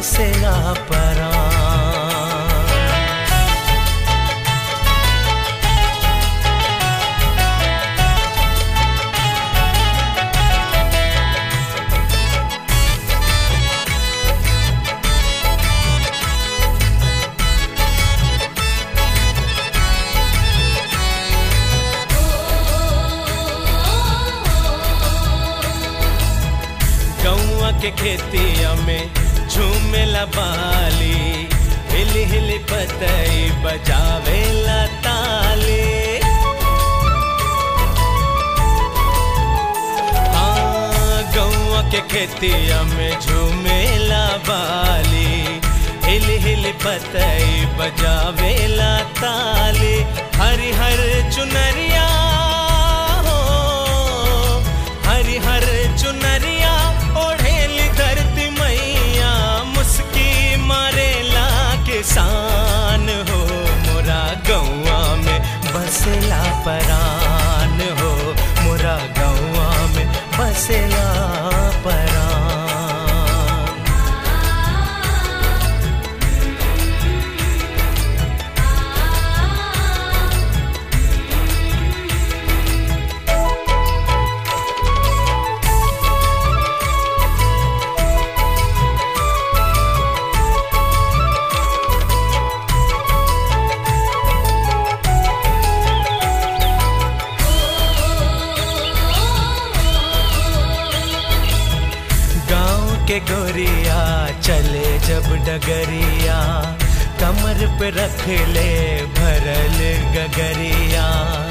बसेला परान गौआ के खेतिया में झूमेला बाली हिल हिल पतई बजावेला ताली हाँ, गौआ के खेतिया में झूमेला बाली हिल हिल पतई बजावेला ताली हरि हर चुनरिया हो हरि हर चुनरिया ओढ़ेली धरती मैया मुस्की मारेला किसान हो मोरा गौआ में बसेला परान हो मोरा गौआ में बसेला परान गांव के गोरिया चले जब डगरिया कमर पे रख ले भरल गगरिया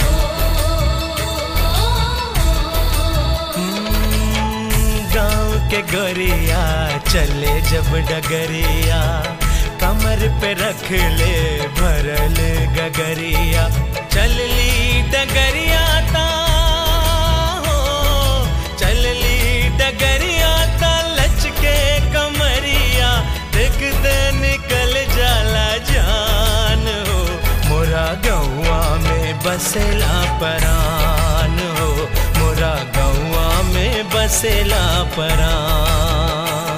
हम्म, गांव के गोरिया चले जब डगरिया कमर पे रख ले भरल गगरिया चल ली डगरिया ता हो चल ली डगरिया ता लचके कमरिया देख दे निकल जाला जान हो मोरा गौआ में बसेला परान हो मोरा गौआ में बसेला परान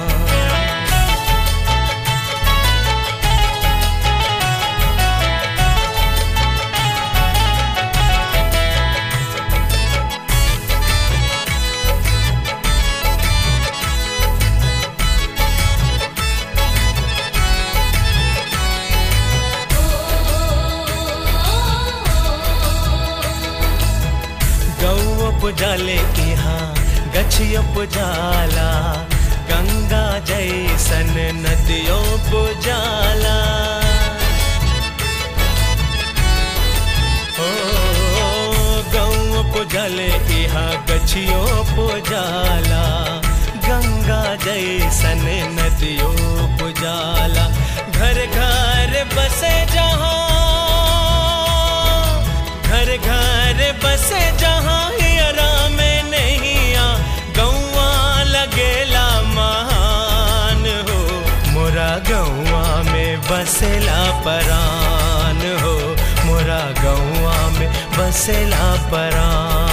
गौ पुजाले यहाँ गछियो पुजाला गंगा जैसन नदियों पुजाला ओ गौ पुजाले यहाँ गछियो पुजाला गंगा जैसन नदियों पुजाला घर घर बसे जहाँ घर घर बसे जहाँ हियरा में नैया गौआ लगेला महान हो मोरा गौआ में बसेला परान हो मोरा गौआ में बसेला परान